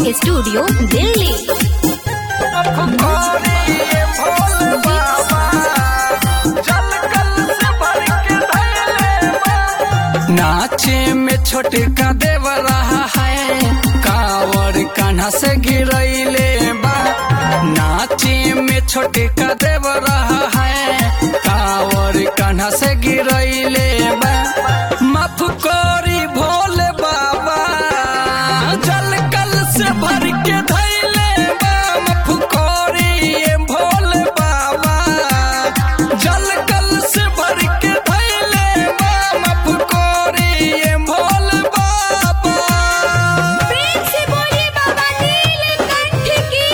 recording studio Delhi नाचे में छोटे का देव रहा है कावर कान्हा से गिरैले बा नाचे में छोटे का देव रहा है कावर कान्हा से गिरैले बा माफ करी भोले बाबा जल कल से भर के धैले बा माफ करी भोले बाबा जल कल से भर के धैले बा माफ करी भोले बाबा प्रेम से बोलिए बाबा नीलकंठ की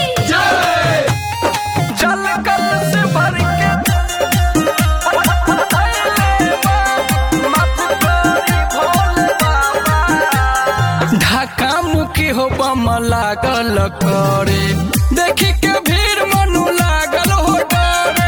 जल कल से भर के ढाका मुखी हो बम लागल करे देखी के भीड़ मनु लागल हो डरे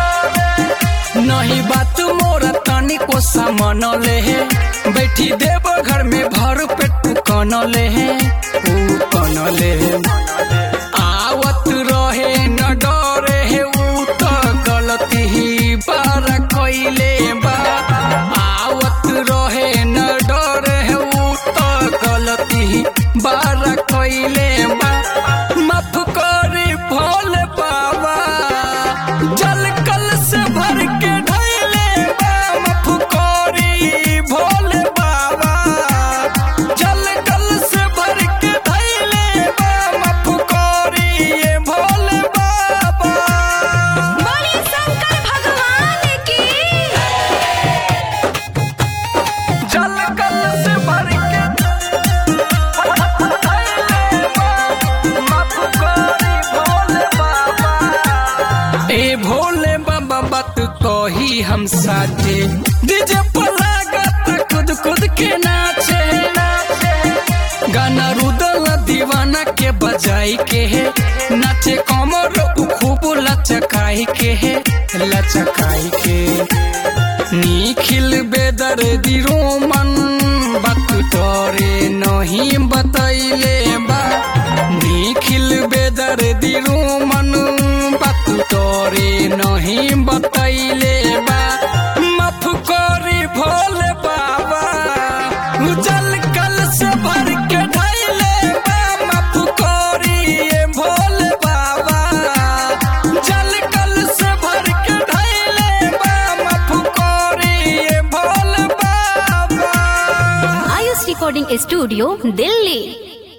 नहीं बात मोर तनिको सामन ले है बैठी देव घर में भर पेट कन ले है ऊ कन ले आवत रहे न डरे है ऊ तो गलती ही बार कैले बा आवत रहे न डरे है ऊ तो गलती ही बार कैले बा माफ करी भोले बाबा जल कल से भर के ढैले बा माफ करी भोले बाबा जल कल से भर के ढैले बा माफ करी भोले बाबा बोलिए शंकर भगवान की जल कल से भर के माफ करी भोले बाबा ए भोले बाबा बात कही हम साथे डीजे पर लागत खुद खुद के नाचे गाना रुदल दीवाना के बजाई के है नाचे कमर उ खूब लचकाई के है लचकाई के निखिल बेदर दिरो मन बात तोरे नहीं बतैले बा निखिल बेदर दिरो मन बात तोरे नहीं बतैले बा माफ करी भोले बाबा उजल कल से भर के ढैले बा माफ करी ये भोले बाबा जल कल से भर के ढैले बा माफ करी ये भोले बाबा आयुष रिकॉर्डिंग स्टूडियो दिल्ली